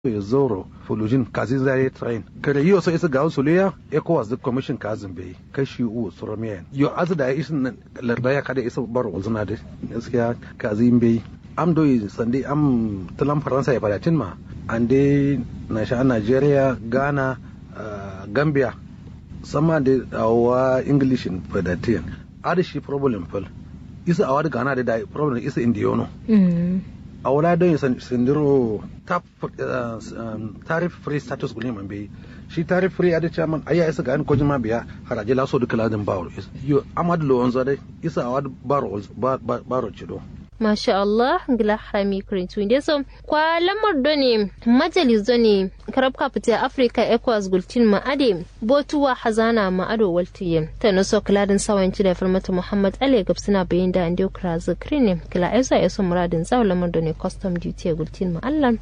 zoro fulujin kazi zai train kada yiwo sai isa ga suliya ecowas the commission kazin bai kashi u suramiyan yo azu da isin lardaya kada isa bar wazuna da gaskiya kazi bai am do sande am talan faransa ya fadatin ma ande na sha nigeria ghana gambia sama da awa english in fadatin ada shi problem fal isa awa da ghana da problem isa indiyono a wala don sindiro tarif free status gulin man bai shi tarif free adi chairman aya isa ga an kojin ma biya haraje laso duka ladin baro yo amad lo onza dai isa awad baro baro chido Masha Allah, gila harami kurintu inda so kwa lamar doni majalis doni karab kapita Africa ECOWAS gultin ma'ade botuwa hazana ma'ado waltiye ta naso kiladin sawanci da firmata Muhammad Ali gabsina bayin da inda kira zikri ne kila aisa ya so muradin zawo lamar doni custom duty gultin ma'allan.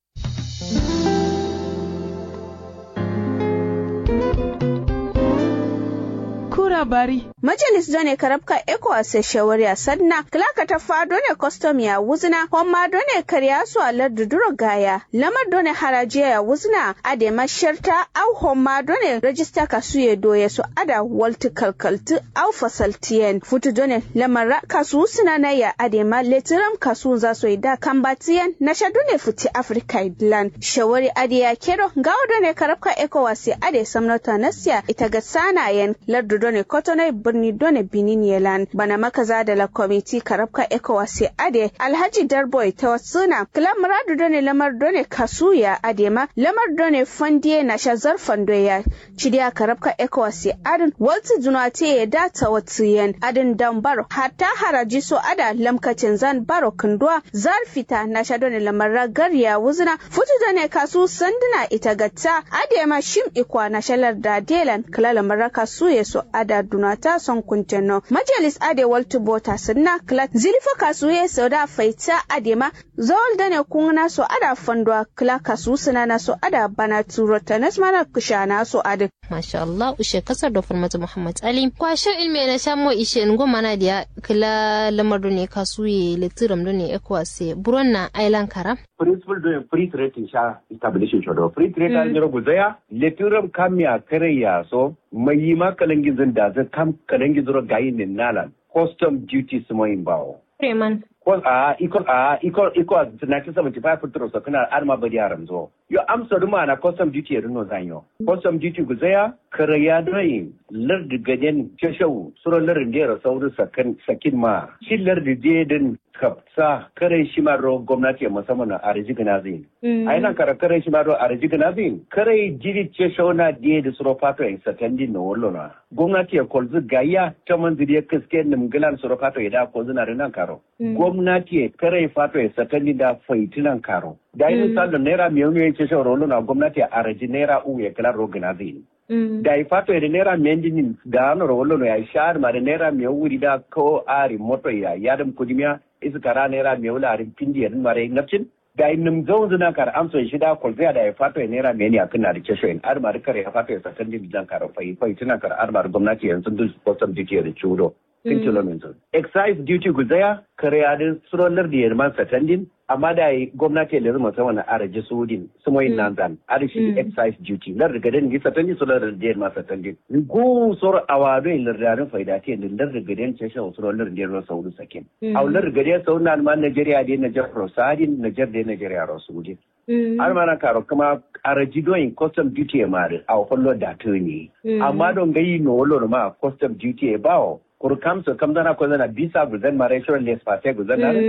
labari. Majalis done karabka ECOWAS shawari sanna klaka ta fa done custom ya wuzna homma done karya su alar duduro gaya lamar done harajiya ya wuzna ade masharta au homma done register kasu ya doye su ada walti kalkaltu au fasaltiyen futu done lamar kasu suna na ya ade ma letiram kasu za su da kambatiyen na sha done futi Africa idlan shawari ade ya kero gawo done karabka ECOWAS ade samnota nasiya ita ga sanayen lardu done kotonai birni done benin yelan bana makaza da la komiti karabka ecowas ade alhaji darboy ta wasuna kila muradu done lamar done kasuya adema lamar done fandiye na shazar fandoya cidiya karabka ecowas adin walti dunate ya data watiyen adin dan baro hatta haraji so ada lamkacin zan baro kundwa zarfita na sha done lamar ragar ya wuzuna futu done kasu sanduna ita gatta adema shim ikwa na shalar da delan kila lamar kasuya so ada dunata son kunteno majalis ade waltu bota sunna klat zilifa kasuye sauda faita adema zawal dane kungna so ada fandwa kla kasu suna na so ada bana turo tanas mana kushana so ade masha Allah ushe kasar da farmata Muhammad Ali kwasho ilme na shamo ishe ngo mana dia kla lamar ne kasuye litiram done ekwase buronna island kara principle do free trade in sha establishing shodo free trade an jiro guzaya litiram kamya kareya so mai yi ma kalangin zan da zan kam kalangin zuro gayi ne nalan custom duty su mai bawo Freeman. ko a iko a iko iko 1975 fitro so kana arma bari yaran zo yo amsa duma na custom duty ya rino zanyo custom duty guzaya karaya dai lar da gaden shashau suro lar da sauru sakin sakin ma shi lar da je din kapsa kare shi ma ro gwamnati musamman a arji ganazin a yana kara kare shi ma ro arji ganazin kare jiri ce shauna da da suro fato in sakandi no wallo na gwamnati ya kolzu gaya ta manziri ya kaske nimgilan suro fato ya da kolzu na rinan karo gwamnati ya kare fato ya sakandi da faitinan karo da yi misali naira miliyan ya ce shaura wallo na gwamnati a arji naira u ya kila ro ganazin da i fato ede naira mendinin da ano ro wallo ya shar ma da naira miliyan wuri da ko ari moto ya yadam kudimiya iskara naira mai wularin pindi yadda mara yin nafcin da in nim zaun zuna kar amsa shida kwalzaya da ya fato ya naira mai ne a kan da kesho in armar kar ya fato ya sakan din bijan kar fai fai tuna kar armar gwamnati yanzu duk custom duty da chudo kin kilometer excise duty guzaya kare ya din surolar da yarman satandin amma da yi gwamnati da zama sama na araji sudin su mai nan zan arashi excise duty lar daga den gisa tandi su lar da yarman satandin go sor awado in lardarin faida te din lar daga den ce shan su lar da yarman saudu sakin aw lar daga den sau na ma Najeriya da Najar Rosadin Najar da Najeriya Rosudin har mana karo kuma araji doyin custom duty ya mari a hollo da ne amma don gayi no wolo ma custom duty ya bawo kur kamso kam zana ko zana bisa guzan ma ratio less fa sai guzan na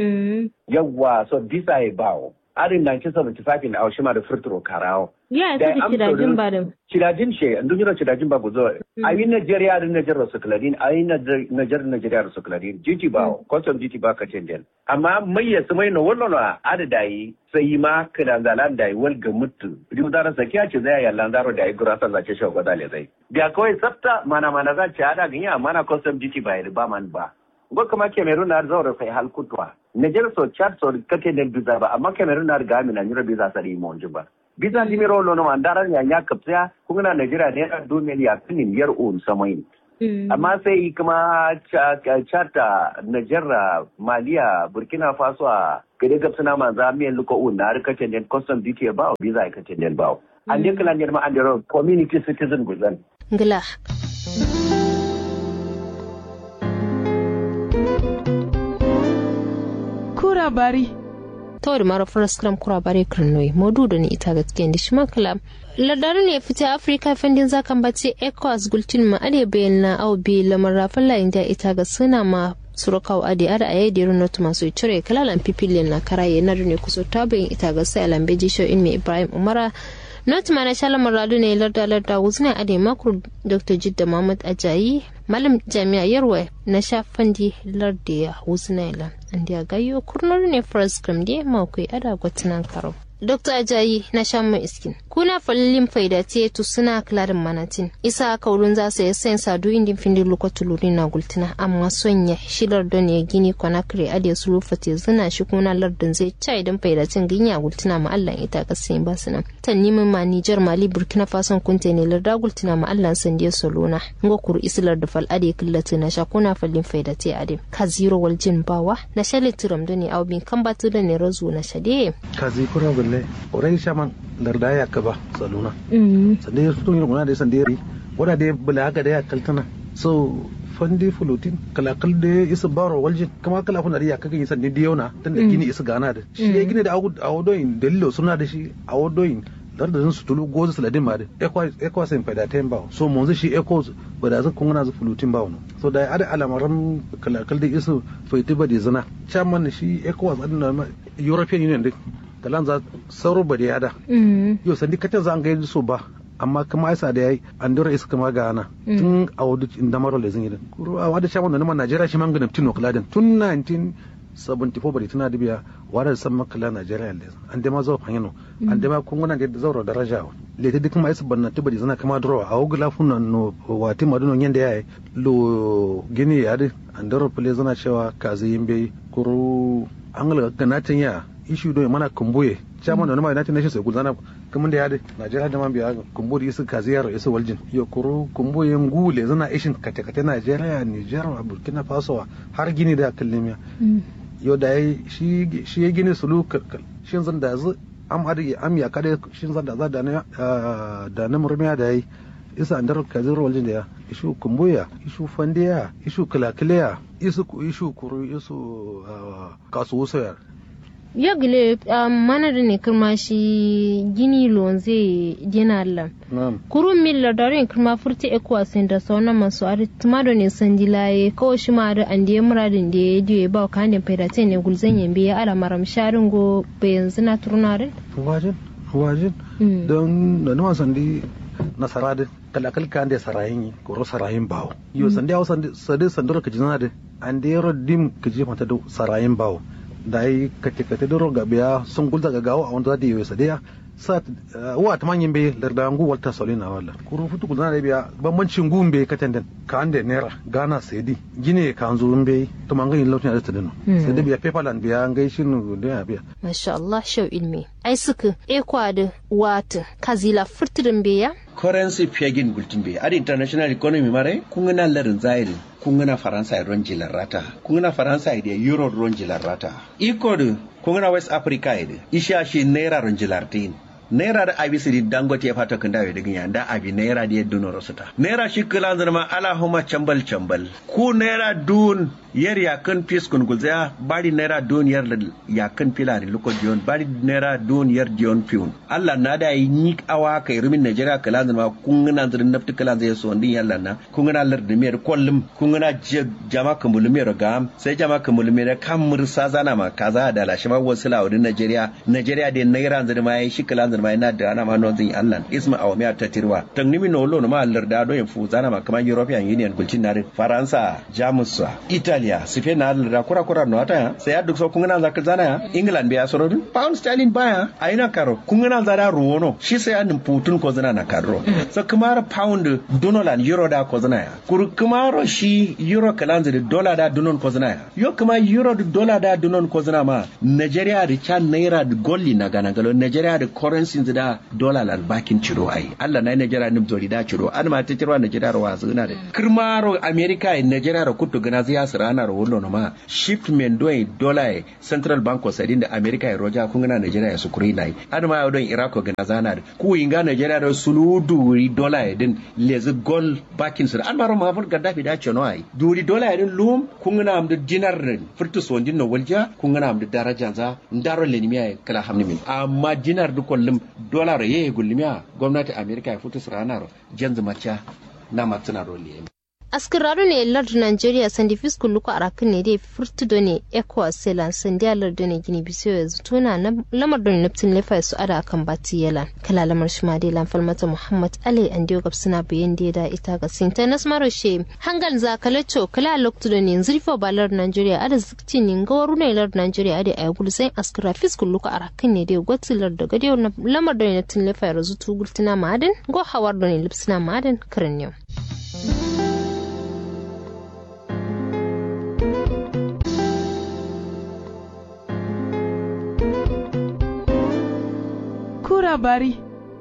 yawwa so bisa ya bawo arin 1975 na aushima da furturo karawo ya ta da cirajin ba da cirajin she andun jira cirajin ba guzo ayi Nigeria da Nigeria su kladin ayi Nigeria Nigeria su kladin jiti ba custom jiti ba ka tenden amma mai ya mai no wallo no ada yi sai ma kana zalan dai wal ga mutu rimu dara sakiya ce zai ya lanzaro dai gurasa zace shi gwada le zai da kawai tsafta mana mana za ci ada ganya mana custom jiti ba ba man ba go kama Cameroon na zaura sai hal kutwa Nigeria so chat so kake da biza ba amma Cameroon na ga mina nyura biza sari mo ba biza limiro lono mandara ya nya kapsa kuma na Nigeria ne na domin ya finin yar un samain amma sai kuma chata Nigeria Maliya Burkina Faso a gade gab suna manza miyan luko un na rikacin den custom duty ba o visa rikacin den ba an je kala ne ma an dero community citizen guzan ngila kura bari tawar mara furaskram kura bare kirnoi modu da ni ita gaskiya da shi makala ladar ne fita afirka fendin zakan bace ecowas gultin ma ade bayan na au bi lamar rafin layin da ita ga suna ma surakaw ade ada aye de runo tuma so cire kalalan pipilin na karaye na ne kuso tabin ita ga sai alambeji show in me ibrahim umara not mana shala maradu ne larda larda wuzna ade makur dr jidda muhammad ajayi malam jami'a yarwa na shafandi larda ya wuzna ila andi gayo kurnor ne first gram de makwai ada gwatinan karo Dr. Ajayi na shan mai iskin. Kuna falilin faida ce tu suna klarin manatin. Isa kaurun za su yi sayan sadu indin findin lokacin lori na gultina amma son ya shilar don ya gini kwana kare ade su rufate zina shi kuna lardin zai ca idan faida cin ginya gultina ma Allah ita kasayin ba su nan. Tan nimin ma Nijar Mali Burkina Faso kunte ne larda gultina ma Allah san diya solona. Ngo kuru isilar da fal ade killata na sha kuna falin faida ce ade. Ka zero wal jin bawa na shali tiram da ne aubin kan batu da ne razu na shade. Ka zikura gulle orai shaman larda ya kaba saluna sande ya fito yin da sande yari wada da bula haka da ya kaltana so fandi fulutin kalakal da ya isa baro waljin kama kala kuna da ya kaga yin sande diyona tun da gini isa gana da shi ya gini da awodoyin dalilo suna da shi awodoyin larda su tulu gozu saladin ma da ekwa sai faida ta yin bawo so mun shi eko ba da zan kuna zu fulutin bawo no so da ada alamaran kalakal da isa faiti ba da zina chairman shi ekwa tsadin european union din kalan za sauro ba da yada yau sandi kacin za an ga so ba amma kuma aisa da yayi an dora isa kama ga ana tun a wadu inda maro da zingidin kuro a wada shaman da nama najeriya shi manganin tino kaladin tun 1974 bari tana da biya wada da san makala najeriya da an dama zo fanyano an dama kunguna da zauro daraja le ta dukkan aisa banna ta bari zana kama dora a wugula funan no wati madunon yanda yayi lo gini ya an dora fule zana cewa kazi yin bai kuro an ga ganatin ya ishu do mana kumbuye chairman da na United Nations sai gulzana kamun da yade Najeriya da man biya kumbu da isu kaziyar isu waljin yo kuru kumbuye ngule zana ishin kate kate Najeriya Niger Burkina Faso har gini da kallimiya yo da shi shi ya gini sulu shin zan da zu am adi am ya kade shin zan da za da na da na murmiya da yi isa andar kaziyar waljin da ya ishu kumbuya ishu fandiya ishu kalakiliya isu ishu kuru isu kasuwusa yagile mana da ne kirma shi gini lonze gina Allah. Kurun milla da rin kirma furti ekuwa sin da sauna masu ari tumado ne san dilaye kawai shi ma da an diye muradin da ya diye ba ka hannun faidate ne gulzan yambe ya ala maram sharin go bayan zina turnarin. Wajin, wajin. Don da nawa sandi nasara da kalakal kan da sarayin yi koro sarayin bawo. Yo sandi hau sandi sandura ka jina da an da yaro dim ka jefa ta da sarayin bawo. da yi kate kate doro ga biya sun gulda ga gawo a wanda za da yi wasa daya sa wa ta manyan bai larda ngu walta solina wala kuru futu gulda da biya bambancin gun bai katan den ka ande naira gana saidi gine ka an zurun bai to man ganin lautin da tadino sai da biya paperland biya an gaishe nu da ya biya masha Allah shau ilmi ai suka ekwa da wata kazila furtirin biya currency pegin gultin bai ad international economy mare kun na larin zairi kun na faransa ron jilar rata kun na faransa da euro ron jilar rata iko da kun na west africa da isha shi naira ron jilar tin naira da abi sidi dangote ya fata kan dawe daga yanda abi naira da yadda no rasuta naira shi kila zama ala huma chambal chambal ku naira dun yer ya kan pis kun gulza bari naira dun yer ya kan pila ni luko dion bari naira dun yer dion piun Allah na da yi ni awa kai rumin Najeriya kala zama kun na zirin nafti kala zai so ndin yalla na kun na lar da mer kollum kun na jama kan mulmer ga sai jama kan mulmer kan mursa zana ma kaza da lashi ma wasu lawudin Najeriya Najeriya da naira zirin ma yi shi kala zirin ma yana da ana ma non zin Allah isma awamiya ta tirwa tangnimi no lo ma lar da do yin fu zana ma kamar European Union gulcin na Faransa Jamus Italy Italia sife na da kura kura no ata sai ya duk so kun na zaka zana ya England biya soro pound sterling baya aina karo kun na zara ruwono shi sai an putun ko zana na karo so kumara pound dollar euro da ko zana ya kur kumaro shi euro kalanzi da dollar da dunon ko zana ya yo kuma euro da dollar da dunon ko zana ma Nigeria da can naira da golli na gana galo Nigeria da currency currency da dollar lan bakin ciro ai Allah na Nigeria nim zori da ciro an ma ta ciro Nigeria ro zuna da kirmaro America in Nigeria ro kutu gana ziya sirana ro wono ma shipment do dollar Central Bank of Sadin da America ya roja kun gana Nigeria su kuri nai an ma don Iraq gana zana da ku inga Nigeria da suludu dollar din lezi gold bakin sir an maro ma fur Gaddafi da ce no ai duri dollar din lum kun gana am da dinar furtu sondin no walja kun gana am da daraja za ndaro lenimiya kala hamni min amma dinar du kollum dollar ye gullimiya gwamnati America ya futu siranar janzu macha na matsina roli askiraru ne lardu nigeria sandi fiskul luku arakin ne dai furtudo ne ecowas selan sandi lardu ne gini biso ya zutuna na lamar don naftin lefa su ada akan bati yalan kala lamar shi ma dai lan falmata muhammad ali an dio gab suna bayan da da ita ga sinta nas maro she hangal za kalacho kala loktudo ne zurfa ba lardu nigeria ada zikti ne gawaru ne lardu nigeria ada ay gul sai askira fiskul luku arakin ne dai gwati lardu ga dai lamar don naftin lefa ya zutu gultina ma'adin go hawar don lipsina ma'adin kirin yau Kura bari.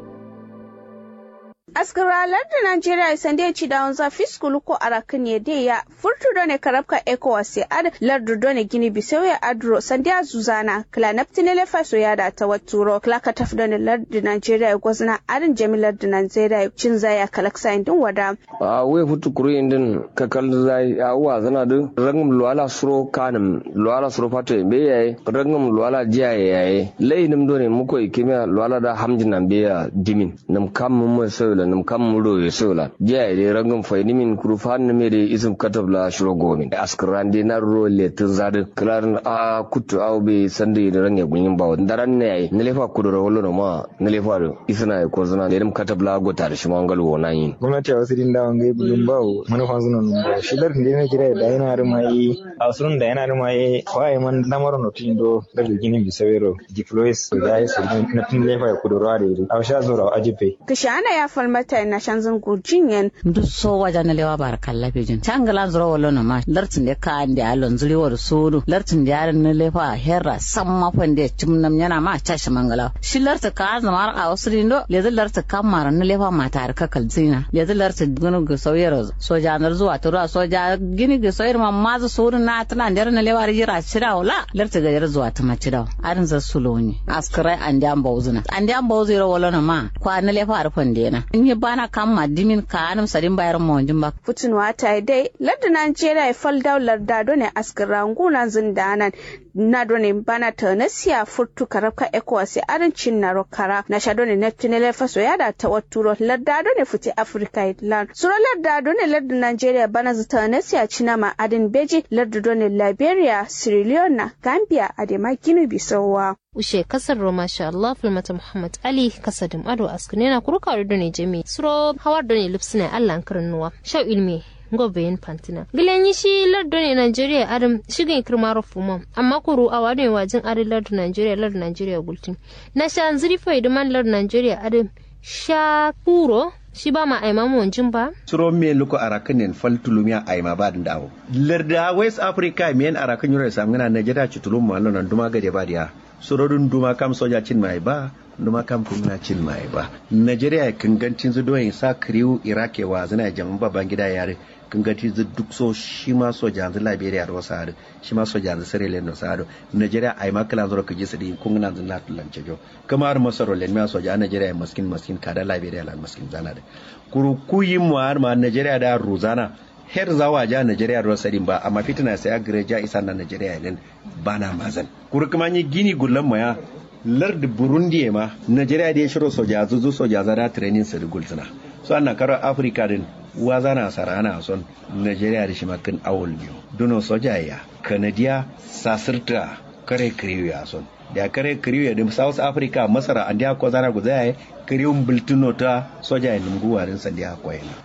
askaralar da Najeriya sande ci da wanza fiskulu ko arakin ya de ya furtu do ne karabka ECOWAS ya ad lardu do ne gini bisau ya adro sande a zuzana kla naftine le faso ya da ta waturo kla ka taf do ne lardu Najeriya ya gwazna adin jamilar da Najeriya cin zaya kalaksa indin wada a we futu kuru indin ka kal zai a wa zana du rangum luwala suro kanum luwala suro fato be yayi rangum luwala jiya yayi lainim do ne muko ikimiya luwala da hamjin nan be ya dimin nam kam mun sai la nam kam mudo ye sola je de rangam fayni min kuru fan me de isum katab la shuro gomin askran de na ro le tun zade klar a kutu aw be sande de range gunyin bawo daran ne ay ne lefa kudu ro wolo ma ne lefa do isna ko zana de katab la go tar shi mangal wona yin gwamnati a wasu dinda wangai bulun bawo manufan sunan ba shi dar da ne kira da yana da mai a sunun da yana da mai waye man namaro no tindo da gini bisawero diplois da ya su na tun lefa ya kudu ro da a sha zura ajipe kishana ya falma mata na shanzan gurjin yan. Duk so waja na lewa bar kalla pejin. Changala zuro wala na ma lartin de ka ande alon zuri war suru lartin de yaran na lefa herra samma fande chimnam yana ma chashi mangala. Shi larta ka zamar a wasri ndo le larta ka mara na lefa mata har ka kalzina. Le larta gunu ga sauyar soja nar zuwa tura soja gini ga sauyar ma mazu suru na tana da na lewa jira cira wala larta ga yar zuwa ta macida. Arin za suloni. Askrai ande an bawzuna. Ande an bawzira wala na ma kwa na lefa arfan dena. in yi bana kan madimin ka anam sadin bayar mo wanjin ba futun wata dai ladda Najeriya ya fal daular da done askar ranguna zindanan na done bana ta nasiya furtu karabka ECOWAS arancin na rokara na sha done neptunele faso ya da ta waturo ladda done futi Africa Island sura ladda done ladda Najeriya bana zata nasiya cinama adin beji ladda done Liberia Sierra Leone Gambia adema Guinea Bissau ushe kasar roma sha Allah filmata Muhammad Ali kasadim ado askune na kuruka da ne jami suro hawar da ne lipsina Allah karin nuwa sha ilmi gobeyin pantina gilan yi shi lardo ne Nigeria adam shigin kirma rufuma amma kuru a wadon wajin ari lardo Nigeria lardo Nigeria gultin na sha ziri faidu man lardo Nigeria adam sha kuro shi ba ma aima mu wanjin ba suro me luko arakan ne fal tulumiya aima ba da dawo larda west africa men arakan yura samgana Nigeria chutulum ma nan duma gade ba dia surorin duma kam soja cin mai ba duma kam kuma cin mai ba Najeriya kangancin zu doyin sa kriu Iraq wa zana jaman babban gida yare kangancin zu duk so shi ma soja zu Liberia da wasu hadu shi ma soja zu Sierra Leone da wasu hadu Najeriya ai ma kala zuro kaji su din kun nan zan latu lance jo kamar masaro len ma soja Najeriya maskin maskin kada Liberia lan maskin zana da kuru kuyi mu har ma Najeriya da Ruzana her zawa ja Najeriya ruwan sadin ba amma fitina sai agire ja isa na Najeriya len bana mazan kuru kuma yi gini gullan maya lard Burundi ma Najeriya da ya shiro soja zuzu soja zara training su gulsuna so anna karo Africa din waza na sarana son Najeriya da shi makin awul biyu duno soja ya Canada sasirta kare kiriyo ya son da kare kiriyo da South Africa Masara an da ko zana guzaya kiriyun bultuno ta soja ya lunguwarin sandiya koyana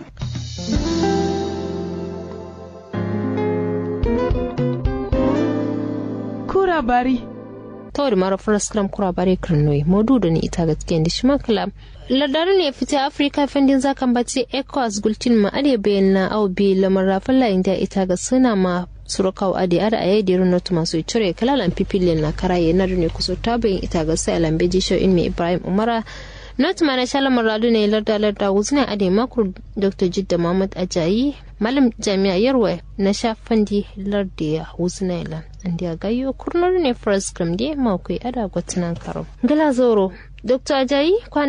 Kura bari. tawar mara faraskram kura bare kirnoi modu da ni ita gaskiya da shi makala ladarin ne fita afirka fendin zakan bace ecowas gultin ma ade bayan na au bi lamar rafin layin da ita ga suna ma surakaw adi ada aye diru not masu cire kalalan pipilin na karaye na dune kuso tabin ita ga sai lambeji show in me ibrahim umara not mana shala maradu ne larda larda wuzna ade makur dr jidda muhammad ajayi malam jami'a yarwa na shafandi lardi ya wuzna ila andi gayo kurnar ne first gram de makwai ada gwatinan karo gala zoro dr ajayi kwana